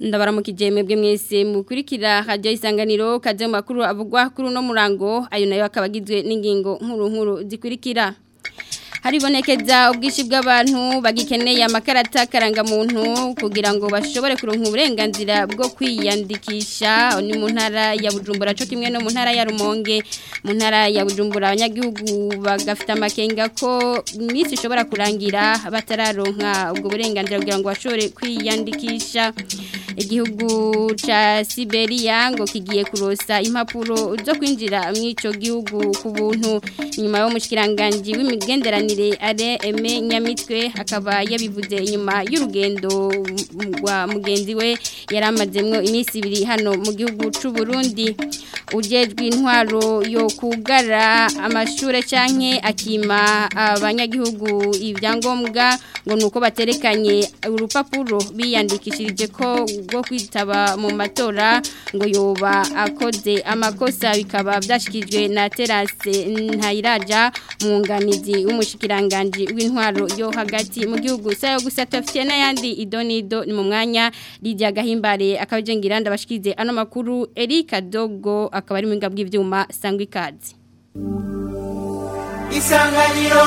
ndabaramukije mwebwe mwese mukurikira hajya isanganiro kaje mu makuru avugwa kuri uno murango ayo nayo akaba agizwe n'ingingo nkuru nkuru zikurikira haribonekeza ubwinshi bw'abantu bagikeneye amakarata karangamuntu kugira ngo bashobore kuronka uburenganzira bwo kwiyandikisha ni mu ntara ya bujumbura cyo kimwe no mu ntara ya rumonge mu ntara ya bujumbura abanyagihugu bagafite amakenga ko iminsi ishobora kurangira batararonka ubwo burenganzira kugira ngo bashobore kwiyandikisha igihugu ca Siberia ngo kigiye kurosa impapuro zo kwinjira mw'ico gihugu ku buntu nyuma yo mushikiranganje w'imigenderanire are eme nyamitwe akaba yabivuze inyuma y'urugendo rwa mugenzi we yaramazemwo iminsi ibiri hano mu gihugu c'u Burundi ujejwe intwaro yo kugara amashure canke akima abanyagihugu ivyangombwa ngo nuko baterekanye urupapuro biyandikishirije ko bwo kwitaba mu matora ngo yoba akoze amakosa bikaba byashikijwe na terase ntayiraja umwunganizi w'umushikiranganji w'intwaro yo hagati mu gihugu sayo gusa tafite n'ayandi idonido ni mu mwanya Lydia Gahimbare akabajengira ndabashikize ano makuru Erika Dogo akaba ari mwinga bw'ivyuma sangwa ikazi Isanganiro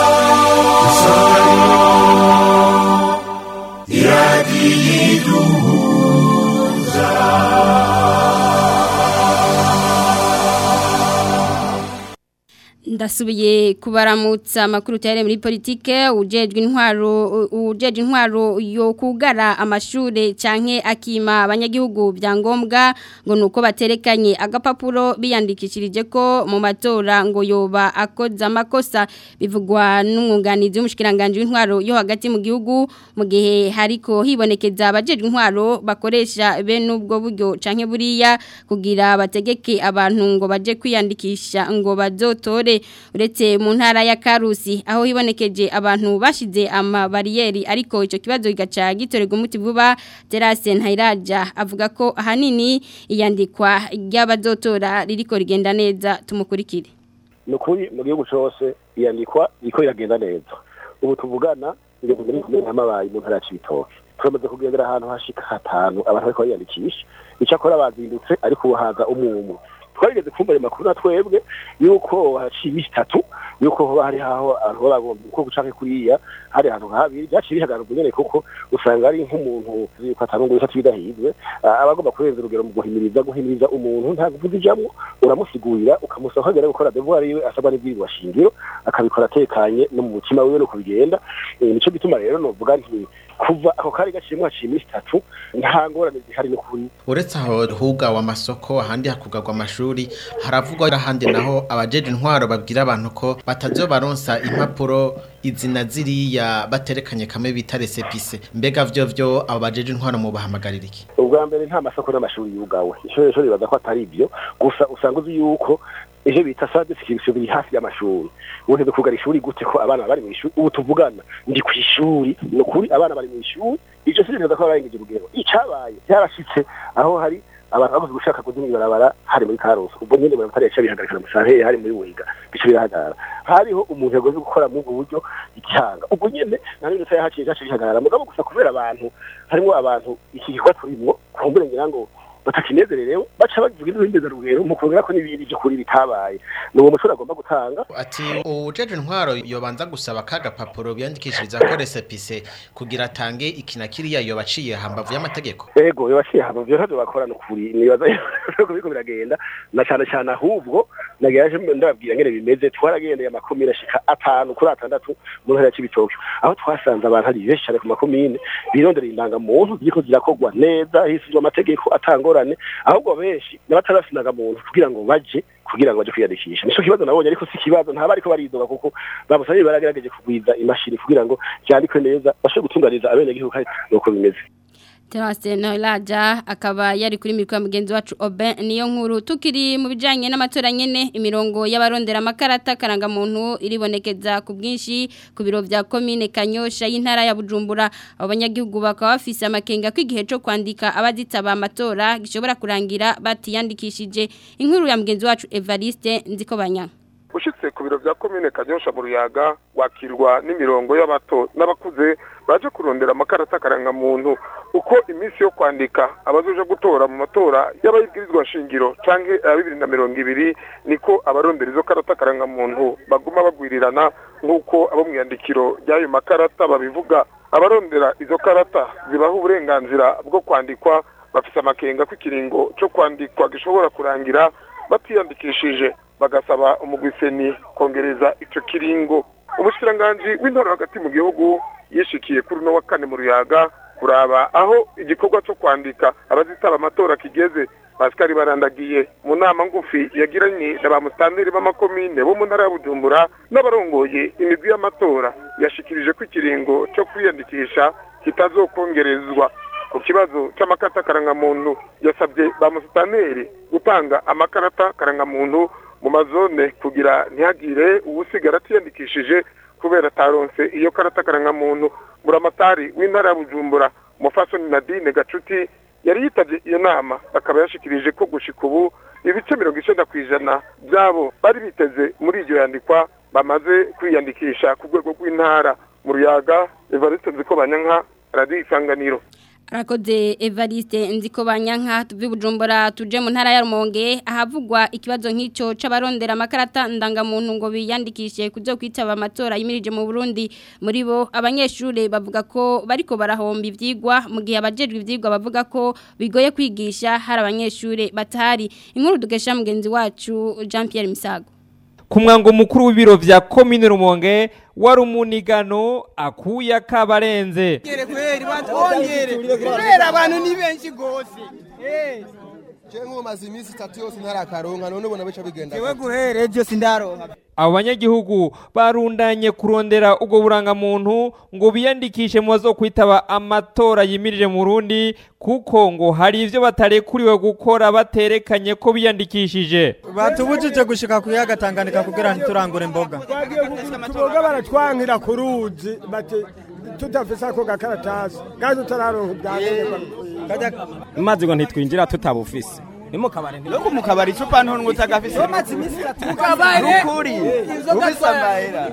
Isanganiro ndasubiye kubaramutsa amakuru tayari muri politike ujejwe intwaro ujeje intwaro yo kugara amashure canke akima abanyagihugu byangombwa ngo nuko baterekanye agapapuro biyandikishirije ko mu matora ngo yoba akoza amakosa bivugwa n'umwunganizi w'umushikiranganje w'intwaro yo hagati mu gihugu mu gihe hariko hibonekeza abajejwe intwaro bakoresha bene ubwo buryo canke buriya kugira bategeke abantu ngo baje kwiyandikisha ngo bazotore uretse mu ntara ya Karusi aho hibonekeje abantu bashize amabariyeri ariko icyo kibazo kigaca gitorerwa umuti vuba Terase Ntayiraja avuga ko ahanini iyandikwa ry'abazotora ririko rigenda neza tumukurikire nukuri mu gihugu cyose iyandikwa riko iragenda neza ubu tuvugana ibintu muri kumwe n'amabaye mu ntara ya Cibitoke turamaze kugendera ahantu hashika hatanu abantu bariko bariyandikisha icyakora bazindutse ariko ubuhaza umwumwe twarigeze kumva ayo makuru na twebwe yuko haciye iminsi itatu yuko hoba hari aho abantu baba bagomba uko gucanke kuriya hari ahantu habiri byaciye bihagarara nyene kuko usanga ari nk'umuntu yuko atanungu bisa twidahizwe aba agomba kurenza urugero mu guhimiriza guhimiriza umuntu nta kuvuga ijamwo uramusigurira ukamusaba ko agera gukora devoir yiwe asabwa n'ibwirizwa shingiro akabikora atekanye no mu mutima wiwe nuko bigenda nico gituma rero novuga nti kuva ako kari gaciyemo haciye iminsi itatu nta ngorane zihari n'ukuri uretse aho hugawe amasoko ahandi hakugagwa amashuri haravugwa ahandi naho abajeje intwaro babwira abantu ko batazobaronsa impapuro izina ziriya baterekanye kamwe bita resepise mbega vyo vyo abo bajeje intwaro mu bahamagarira iki ubwa mbere nta masoko n'amashuri yugawe ishuri ishuri baza ko atari ivyo gusa usanga uzi yuko ejo bita sade sikirisiyo biri hafi y'amashuri ubu ntidukugara ishuri gute ko abana bari mu ishuri ubu tuvugana ndi ku ishuri ni ukuri abana bari mu ishuri iryo shuri riza ko barengeje urugero icabaye byarashitse aho hari abantu babuze gushaka kuzimya ibarabara hari muri karusi ubwo nyine bari bataresha bihagarikana musantere hari muri wiga bica birahagarara hariho umuntu yagoze gukora muri ubwo buryo igihanga ubwo nyine nta n'ibintu yahaciye cyacu bihagarara mugabo gusa kubera abantu harimo abantu iki gikorwa turimwo kumbure ngira ngo batakinezererewe baca bavuga n'ibindi rugero mu kuvuga ko n'ibindi byo kuri bitabaye ni uwo mushuri agomba gutanga ati ujeje intwaro yobanza gusaba kaga papuro biyandikishiriza ko resepise kugira atange ikina kiriya yobaciye hambavu y'amategeko ego yobaciye hambavu yo bakorana ukuri nibaza ko biko biragenda na cyane cyane ahubwo nagaje ndababwira ngene bimeze twaragendeye amakomine ashika atanu kuri atandatu mu ntara ya Cibitoke aho twasanze abantu ari benshi cyane ku makomine birondera indangamuntu ziriko zirakogwa neza hisizwe amategeko atangora ingorane ahubwo benshi n'abatarafinaga muntu kugira ngo baje kugira ngo baje kwiyandikisha nico kibazo nabonye ariko si kibazo ntaba ariko baridoga kuko bamusabye baragerageje kugwiza imashini kugira ngo cyandikwe neza bashobore gutunganiza abene gihugu kandi nuko bimeze Terase Noelaja akaba yari kuri mikwa mugenzi wacu Oben niyo nkuru tukiri mu bijanye n'amatora nyene imirongo y'abarondera makarata karanga muntu iribonekeza ku bwinshi ku biro vya commune Kanyosha y'intara ya Bujumbura abanyagihugu bakaba bafise amakenga kwigihe cyo kwandika abazitaba amatora gishobora kurangira batiyandikishije inkuru ya mugenzi wacu Evariste nziko banya ushitse ku biro vya komine kanyosha mu ruyaga wakirwa n'imirongo y'abato n'abakuze baje kurondera amakarata karangamuntu uko iminsi yo kwandika abazoja gutora mu matora y'abayibwirizwa shingiro canke aya bibiri na mirongo ibiri niko abarondera izo karata karangamuntu baguma bagwirirana nk'uko abo mu iyandikiro ry'ayo makarata babivuga abarondera izo karata zibaha uburenganzira bwo kwandikwa bafise amakenga ko ikiringo co kwandikwa gishobora kurangira batiyandikishije bagasaba umugwiseni kongereza ico kiringo umushikiranganji w'intore hagati mu gihugu yishikiye kuri uno wa kane mu ruyaga kuraba aho igikorwa cyo kwandika abazitaba amatora kigeze Pascal barandagiye mu nama ngufi yagiranye na ba mustanteri b'amakomine bo mu ntara ya Bujumbura n'abarongoye imigwi y'amatora yashikirije ko ikiringo cyo kwiyandikisha kitazokongerezwa ku kibazo cy'amakarata karangamuntu yasabye ba mustanteri gutanga amakarata karangamuntu mu mazone kugira ntihagire uwusigara atiyandikishije kubera ataronse iyo karata karangamuntu buramatari w'intara ya bujumbura umufasoni nadine gacuti yari yitabye iyo nama akaba yashikirije ko gushika ubu ibice mirongo icenda ku ijana byabo bari biteze muri iryo yandikwa bamaze kwiyandikisha ku rwego rw'intara mu ruyaga evariste nziko banyanka radiyo isanganiro Arakoze Evariste nziko banyanka tuvi bujumbura tuje mu ntara ya Rumonge ahavugwa ikibazo nk'ico c'abarondera amakarata ndangamuntu ngo biyandikishe kuzo kwitaba amatora yimirije mu Burundi muri bo abanyeshure bavuga ko bariko barahomba ivyigwa mu gihe abajejwe ivyigwa bavuga ko bigoye kwigisha hari abanyeshure batari inkuru dugesha mugenzi wacu Jean Pierre Misago ku mwango mukuru w'ibiro vya komine rumonge wari umunigano akuye akabarenze kubera abantu ni benshi gose je nkumaze iminsi itatu yose ntarakaronka none ubona bica bigenda jewe guhera ejo sindaronka abo banyagihugu barundanye kurondera ubwo burangamuntu ngo biyandikishe mu bazokwitaba amatora yimirije mu Burundi kuko ngo hari ivyo batarekuriwe gukora baterekanye ko biyandikishije batubujije gushika ku yaga Tanganyika kugira ntiturangure imboga tuboga baratwankira ku ruzi bati tutafise ako gakaratasi kandi utararonka ubyangombwa maze ngo ntitwinjira tutabufise ni mu kabari no mu kabari icupa nto ngo utagafise bamaze iminsi itatu mu kabari ukuri ufise amahera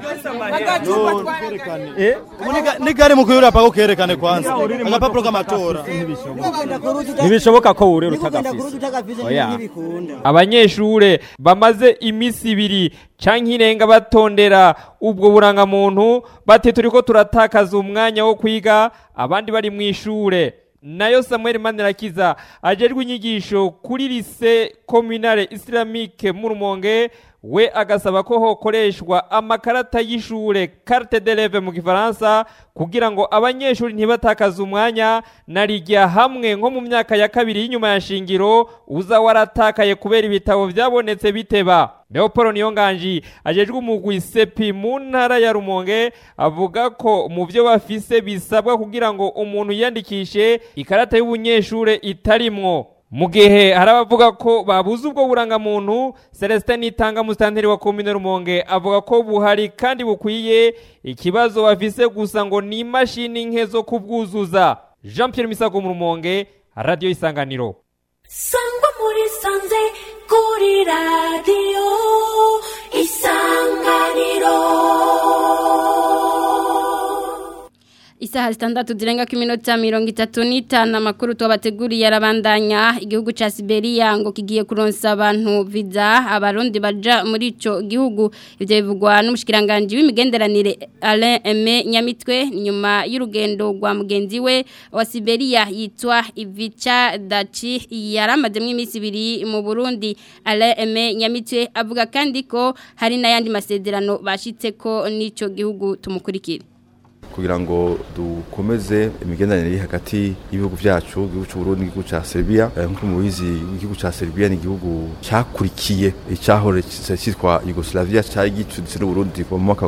ni gari mu kuyura pako kerekane kwanza agapapuro k'amatora ntibishoboka ko wurira utagafise oya abanyeshure bamaze imisi ibiri canke irenga batondera ubwo burangamuntu bati turiko turatakaza umwanya wo kwiga abandi bari mu ishure nayo Samuel Manirakiza ajerwe inyigisho kuri lise communale islamique mu Rumonge we agasaba ko hokoreshwa amakarata y'ishure carte d'élève mu gifaransa kugira ngo abanyeshuri ntibatakaze umwanya narijya hamwe nko mu myaka ya kabiri y'inyuma ya shingiro uza waratakaye kubera ibitabo byabonetse biteba Leopold Niyonganji ajejwe umugwi sepi mu ntara ya Rumonge avuga ko mu byo bafise bisabwa kugira ngo umuntu yiyandikishe ikarata y'ubunyeshure itarimwo mu gihe hari abavuga ko babuze ubwo burangamuntu Celestin Nitanga musitanteri wa komine Rumonge avuga ko buhari kandi bukwiye ikibazo bafise gusa ngo ni imashini nke zo kubwuzuza Jean Pierre Misago mu Rumonge Radio Isanganiro Sangwa muri sanze kuri radio Isanganiro Isaha zitandatu zirenga ku minota mirongo itatu n'itanu amakuru tubateguriye arabandanya igihugu ca Siberia ngo kigiye kuronsa abantu viza abarundi baja muri ico gihugu ivyo bivugwa n'umushikiranganje w'imigenderanire Alain Aime Nyamitwe nyuma y'urugendo rwa mugenzi we wa Siberia yitwa Ivica Daci yaramaze mu iminsi ibiri mu Burundi Alain Aime Nyamitwe avuga kandi ko hari n'ayandi masezerano bashitseko n'ico gihugu tumukurikire kugira ngo dukomeze imigenderanire iri hagati y'ibihugu byacu igihugu cy'u Burundi n'igihugu cya Serbia nk'uko mubizi igihugu cya Serbia ni igihugu cyakurikiye icyahore cyitwa Yugoslavia cyari gicuditse n'u Burundi mu mwaka wa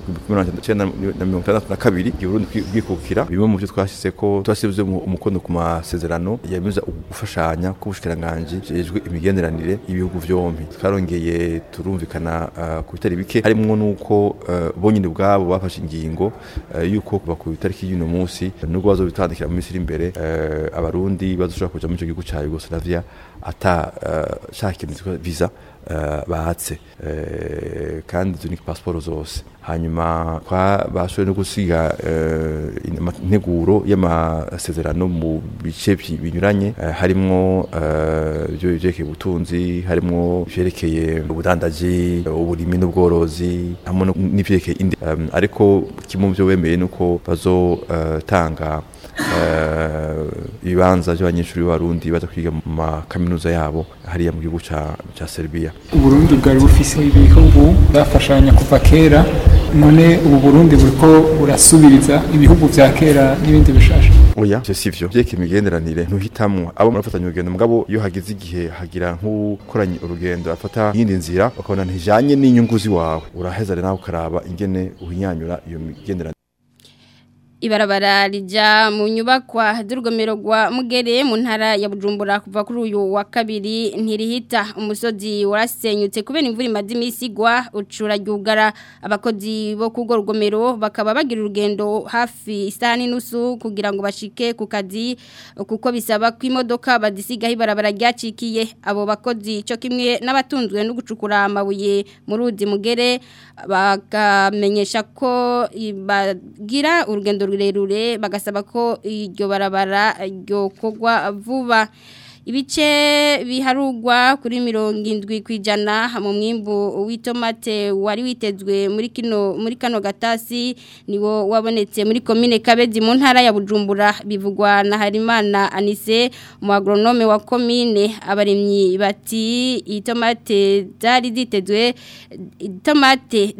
1962 igihe Burundi bwikukira bimwe mu byo twashyize ko twashyize umukono ku masezerano yemeza gufashanya k'ubushikiranganje jejwe imigenderanire y'ibihugu byombi twarongeye turumvikana uh, ku bitari bike harimo nuko uh, bonyine ubwabo bafashe ingingo uh, yuko kuva ku itariki y'uno munsi nubwo bazobitandikira mu minsi iri imbere abarundi bazoshobora kuja muri ico gihugu ca Yugoslavia ata shaka ikintu visa eh, batse Eh, kandi izo ni pasiporo zose hanyuma kwa bashoboye no gusiga eh, in- integuro y'amasezerano mu bice bi- binyuranye eh, harimwo eh, ibyo byerekeye ubutunzi harimwo ivyerekeye ubudandaji uburimi n'ubworozi hamwe no- n'ivyerekeye indi Em, ariko kimwe mu byo wemeye nuko bazotanga ibibanza by'abanyeshuri b'abarundi baza kwiga mu makaminuza yabo hariya mu gihugu ca ca Serbia uburundi bwari bufise ibihugu bafashanya kuva kera none ubu burundi buriko burasubiriza ibihugu vya kera n'ibindi bishasha oya ivyo sivyo vyeke imigenderanire ntuhitamwo abo murafatanya urugendo mugabo iyo hageze igihe hagira nk'ukoranye urugendo afata iyindi nzira ukabona ntijanye n'inyungu ziwawe uraheza rero nawe ukaraba ingene uhinyanyura iyo migenderanire Ibarabara rija mu nyubakwa z'urugomero rwa Mugere mu ntara ya Bujumbura kuva kuri uyu wa kabiri ntirihita umusozi warasenyutse kubera imvura imaze iminsi igwa ucura ryugara abakozi bo kugo rugomero bakaba bagira urugendo hafi isaha n'inusu kugira ngo bashike ku kazi kuko bisaba ko imodoka bazisigaho ibarabara ryacikiye abo bakozi cyo kimwe n'abatunzwe no gucukura amabuye mu ruzi Mugere bakamenyesha ko bagira urugendo rurerure bagasaba ko iryo barabara ryokorwa vuba ibice biharugwa kuri mirongo indwi ku ijana mu mwimbu w'itomate wari witezwe muri kino muri kano gatasi niwo wabonetse muri komine kabezi mu ntara ya bujumbura bivugwa na harimana anise mu agronome wa komine abarimyi bati itomate zari zitezwe itomate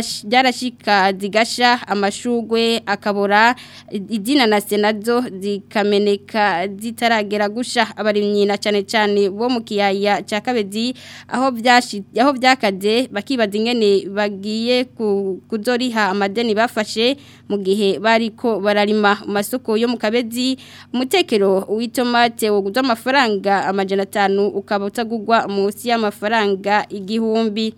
zarashika zigasha amashugwe akabora izina na senazo zikameneka zitaragera gusha abarimyi na cyane cyane bo mu kiyaya cya kabezi aho byashi aho byakaze bakibaza ingene bagiye kuzoriha amadeni bafashe mu gihe bariko bararima mu masoko yo mu kabezi umutekero w'itomate wo guza amafaranga amajana atanu ukaba utagugwa munsi y'amafaranga igihumbi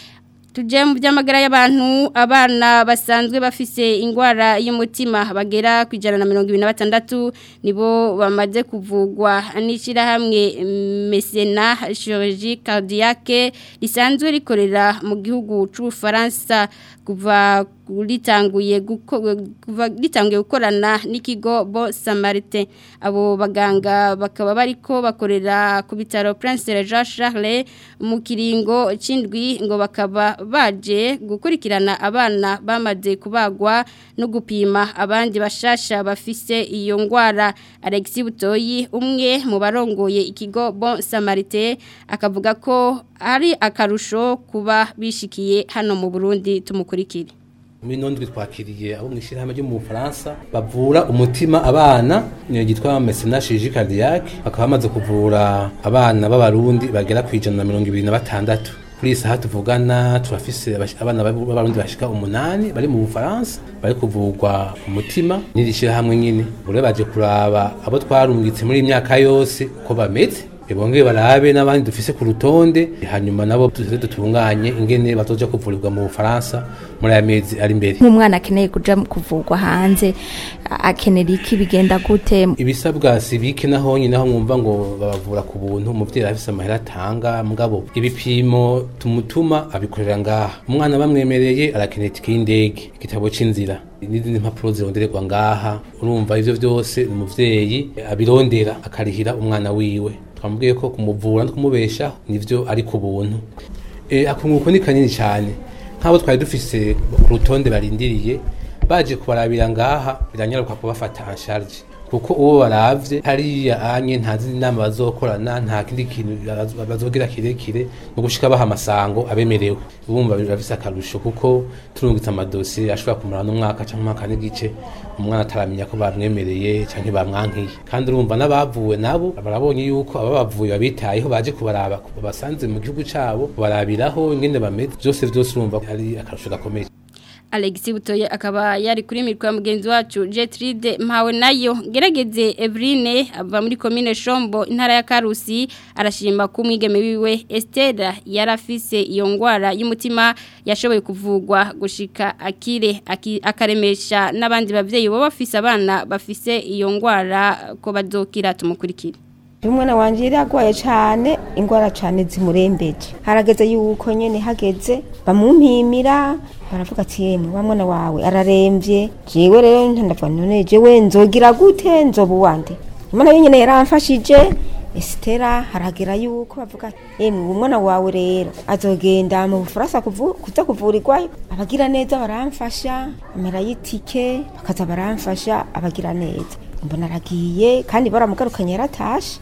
tuje mu by'amagara y'abantu abana basanzwe bafise ingwara y'umutima bagera ku ijana na mirongo ibiri na batandatu nibo bamaze kuvugwa n'ishyirahamwe mesena chirurgie cardiaque risanzwe rikorera mu gihugu cy'ubufaransa kuva ritanguye kuva ritanguye gukorana n'ikigo bo samarite abo baganga bakaba bariko bakorera ku bitaro Prince Jean Charles mu kiringo c'indwi ngo bakaba baje gukurikirana abana bamaze kubagwa no gupima abandi bashasha bafise iyo ngwara Alexis Butoyi umwe mu barongoye ikigo Bon Samarité akavuga ko ari akarusho kuba bishikiye hano mu Burundi tumukurikire muri nondwi twakiriye abo mu ishyirahamwe ryo mu Bufaransa bavura umutima abana niyo gitwa Messena Chirurgie Cardiaque bakaba bamaze kuvura abana b'abarundi bagera ku ijana na mirongo ibiri na batandatu kuri iyi saha tuvugana turafise abana b'abarundi bashika umunani bari mu Bufaransa bari kuvurwa umutima n'iri shyirahamwe nyine bure baje kuraba abo twarungitse muri imyaka yose ko bameze bongeye barabe n'abandi dufise ku rutonde hanyuma nabo tuze dutunganye ingene batoja kuvurirwa mu Bufaransa muri aya mezi ari imbere nk'umwana akeneye kuja kuvurwa hanze akenera iki bigenda gute ibisabwa sibike naho nyine aho mwumva ngo babavura ku buntu umuvyeyi afise amahera atanga mugabo ibipimo tumutuma abikorera ngaha umwana bamwemereye arakenera itike y'indege igitabo c'inzira n'izindi mpapuro zirondererwa ngaha urumva ivyo vyose umuvyeyi abirondera akarihira umwana wiwe twamubwiye ko kumuvura no kumubeshaho nivyo ari ku buntu e, akunguko ni kanini cyane nk'abo twari dufise ku rutonde barindiriye baje kubarabira ngaha biranyaruka kubafata en charge kuko uwo baravye hariya anye nta zindi nama bazokorana nta kindi kintu bazogira kirekire no gushika baha amasango abemerewe ubumva birafise akarusho kuko turungitse amadosiye ashobora kumara n'umwaka canke umwaka n'igice umwana ataramenya ko bamwemereye canke bamwankiye kandi urumva n'abavuwe nabo barabonye yuko ababavuye babitayeho baje kubaraba basanze mu gihugu cabo kubarabiraho ingene bameze byose byose urumva ari akarusho gakomeye Alexis Butoye akaba yari kuri mikwa mugenzi wacu Jetride mpawe nayo gerageze Evrine ava muri commune Shombo intara ya Karusi arashima ko umwigeme wiwe Esther yarafise iyo ngwara y'umutima yashoboye kuvugwa gushika akire aki, akaremesha n'abandi bavyeyi bo bafise abana bafise iyo ngwara ko bazokira tumukurikire umwana wanje yari agwaye cyane ingwara cyane zimurembeje harageze yuko nyene hageze bamumpimira baravuga ati yemwe wa mwana wawe araremvye jewe rero ndavuga none jewe nzogira gute nzoba uwande umwana wenyene yaramfashije Estera haragera yuko bavuga yemwe umwana wawe rero azogenda mu Bufaransa kuvu, kuza kuvurirwayo abagira neza baramfasha amera y'itike bakaza baramfasha abagira neza mbona aragiye kandi baramugarukanye yaratashe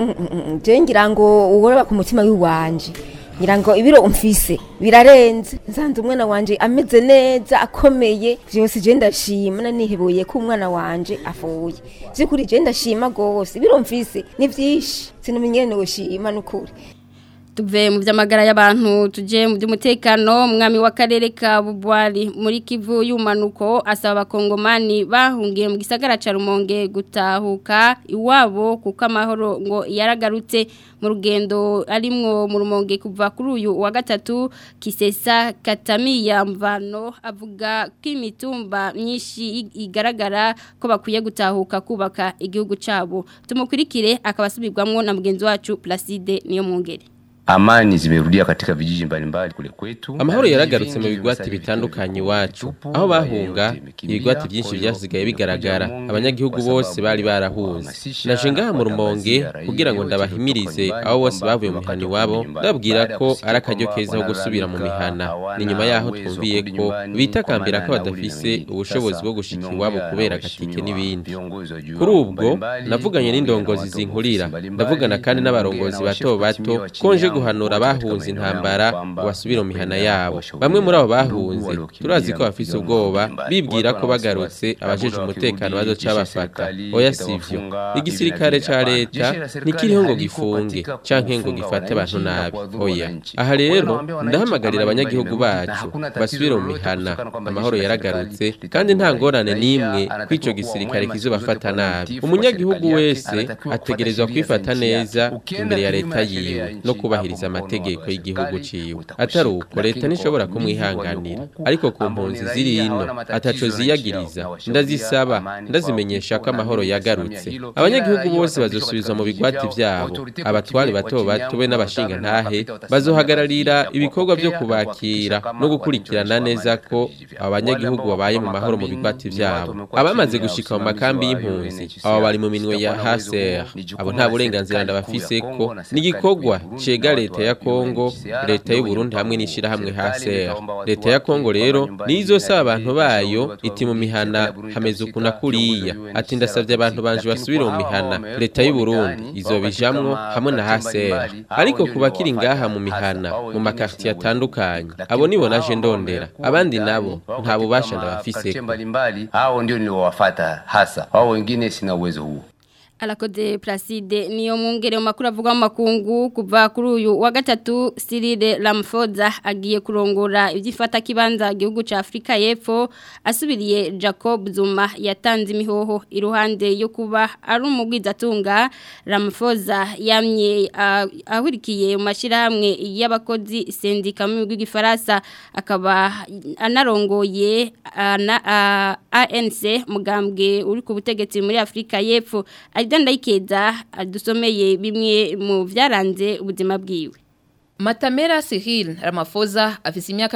je ngira ngo uworeba ku mutima w'iwanje ngira ngo ibiro umfise birarenze nsanze umwana wanje ameze neza akomeye vyose je ndashima nanihebuye ko umwana wanje afuye vyukuri je ndashima gose ibiro mfise ni vyinshi sinumenye noshima nukuri tuve mu by'amagara y'abantu tuje mu by'umutekano umwami w'akarere ka bubwari muri kivu y'umanuko asaba abakongomani bahungiye mu gisagara ca rumonge gutahuka iwabo kuko amahoro ngo yaragarutse mu rugendo arimwo mu rumonge kuva kuri uyu wa gatatu kisesa katamiya mvano avuga ko imitumba myinshi igaragara ko bakwiye gutahuka kubaka igihugu cyabo tumukurikire akaba asubirwamwo na mugenzi wacu Placide niyo mwungere amani zimerudia katika vijiji mbalimbali kule kwetu. Amahoro yaragarutse mu bigwati bitandukanye iwacu aho bahunga ibigwati byinshi byasigaye bigaragara abanyagihugu bose bari barahuze naje ngaha mu rumonge kugira ngo ndabahimirize aho bose bavuye mu mihana iwabo ndababwira ko ari akaryo keza ko gusubira mu mihana ni nyuma yaho twumviye ko bitakambira ko badafise ubushobozi bwo gushika iwabo kubera agatike n'ibindi kuri ubwo navuganye n'indongozi zinkurira ndavugana kandi n'abarongozi bato bato konje guhanura abahunze intambara ngo basubire mu mihana yabo bamwe muri abo bahunze turazi ko bafise ubwoba bibwira ko bagarutse abajeje umutekano bazoca bafata oya sivyo igisirikare ca leta ntikiriho ngo gifunge canke ngo gifate abantu nabi oya aha rero ndahamagarira abanyagihugu bacu basubire mu mihana amahoro yaragarutse kandi nta ngorane n'imwe ko ico gisirikare kizobafata nabi umunyagihugu wese ategerezwa kwifata neza imbere ya leta yiwe no kubahiriza amategeko y'igihugu ciwe atari uko leta ntishobora kumwihanganira ariko ku mpunzi ziri ino ataco ziyagiriza ndazisaba ndazimenyesha ko amahoro yagarutse abanyagihugu bose bazosubizwa mu bigwati vyabo abatware bato bato be n'abashinga ntahe bazohagararira ibikorwa vyo kubakira no gukurikirana neza ko abanyagihugu babaye mu mahoro mu bigwati vyabo abamaze gushika mu makambi y'impunzi abo bari mu minwe ya HCR abo nta burenganzira ndabafise ko n'igikorwa cega leta ya Kongo leta y'u Burundi hamwe n'ishirahamwe HCR leta ya Kongo rero nizosaba abantu bayo iti mu mihana hameze ukuna kuriya ati ndasavye abantu banje basubire mu mihana leta y'u Burundi izobijamwo hamwe na HCR ariko kubakiri ngaha mu mihana mu makartier atandukanye abo nibo naje ndondera abandi nabo nta bubasha ndabafise mbalimbali hao ndio niliowafata hasa wao wengine sina uwezo huo Alakode Placide niyo mwungere mu makuru avuga mu makungu kuva kuri uyu wa gatatu Cyril Ramaphosa agiye kurongora ibyifata kibanza igihugu ca Afrika y'Epfo asubiriye Jacob Zuma yatanze imihoho iruhande yo kuba ari umugwizatunga Ramaphosa yamye uh, ahurikiye mu mashirahamwe y'abakozi sendika mu bw'igifaransa akaba anarongoye ana, uh, ANC mugambwe uri ku butegetsi muri Afrika y'Epfo ndayikeza adusomeye bimwe mu byaranze ubuzima bwiwe Matamera Cyril Ramaphosa afise imyaka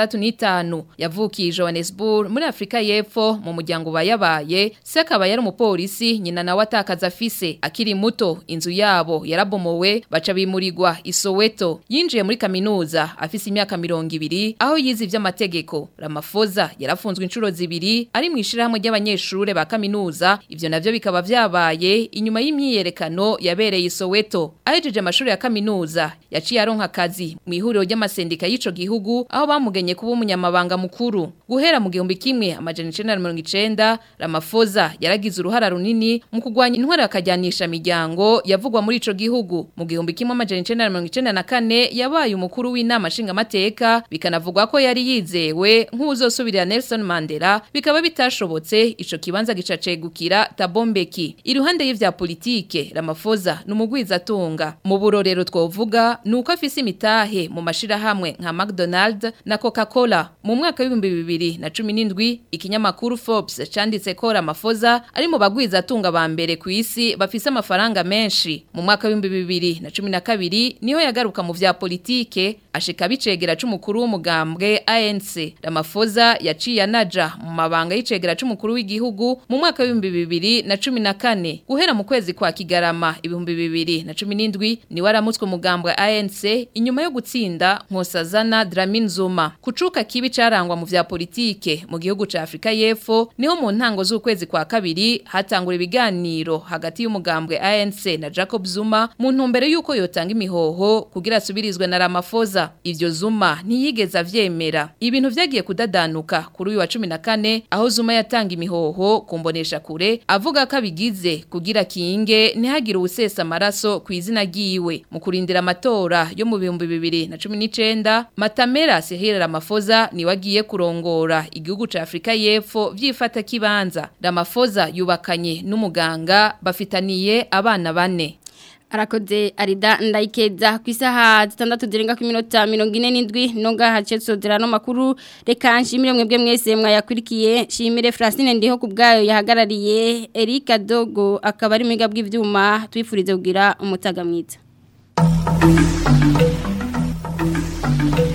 65 yavukiye Johannesburg muri Afrika y'Epfo mu muryango bayabaye se akaba yari umupolisi nyina nawe atakaza afise akiri muto inzu yabo yarabomowe baca bimurirwa Isoweto yinjiye muri kaminuza afise imyaka 200 aho yize ivy'amategeko Ramaphosa yarafunzwe inshuro zibiri ari mu ishirahamwe ry'abanyeshure ba kaminuza ivyo navyo bikaba vyabaye inyuma y'imyiyerekano yabereye Isoweto ahejeje amashuri ya kaminuza yaciye aronka akazi mu ihuriro ry'amasendika y'ico gihugu aho bamugenye kuba umunyamabanga mukuru guhera mu gihumbi kimwe amajana 1990 Ramaphosa yaragize uruhara runini mu kugwanya intwara yakajyanisha miryango yavugwa muri ico gihugu mu gihumbi kimwe amajana 1994 yabaye umukuru w'inama nshinga mateka bikanavugwa ko yari yizewe nk'uzosubirira Nelson Mandela bikaba bitashobotse ico kibanza gicacegukira Tabombeki iruhande y'ivya politike Ramaphosa numugwiza atunga mu burorero twovuga nuko afise bafise imitahe mu mashirahamwe nka McDonald's na Coca-Cola mu mwaka w'ibihumbi bibiri na cumi n'indwi ikinyamakuru Forbes canditse ko Ramaphosa ari mu bagwiza atunga ba mbere ku isi bafise amafaranga menshi mu mwaka w'ibihumbi bibiri na cumi na kabiri niho yagaruka mu vya politike ashika bicegera c'umukuru w'umugambwe ANC Ramaphosa yaciye anaja mu mabanga y'icegera c'umukuru w'igihugu mu mwaka w'ibihumbi bibiri na cumi na kane guhera mu kwezi kwa Kigarama ibihumbi bibiri na cumi n'indwi ni waramutswe umugambwe ANC inyuma yo gutsinda Nkosazana Dlamini Zuma kucuka kibi carangwa mu vya politike mu gihugu ca Afrika y'Epfo niho mu ntango z'ukwezi kwa kabiri hatangura ibiganiro hagati y'umugambwe ANC na Jacob Zuma mu ntumbero yuko yotanga imihoho kugira asubirizwe na Ramaphosa ivyo Zuma ntiyigeze avyemera ibintu vyagiye kudadanuka kuri uyu wa 14 aho Zuma yatanga imihoho kumbonesha kure avuga ko abigize kugira kinge ntihagire ubusesa amaraso ku izina ryiwe mu kurindira amatora yo mu bihumbi bibiri na cumi n'icenda Matamera Cyril Ramaphosa niwe agiye kurongora igihugu ca Afrika y'Epfo vyifata kibanza Ramaphosa yubakanye n'umuganga bafitaniye abana bane arakoze arida ndayikeza ku isaha zitandatu zirenga ku minota mirongo ine n'indwi nonga hace sodera no makuru reka nshimire mwebwe mwese mwayakurikiye nshimire Francine ndiho ku bwayo yahagarariye Erika Dogo akaba ari mwiga bw'ivyuma twifurize kugira umutaga mwiza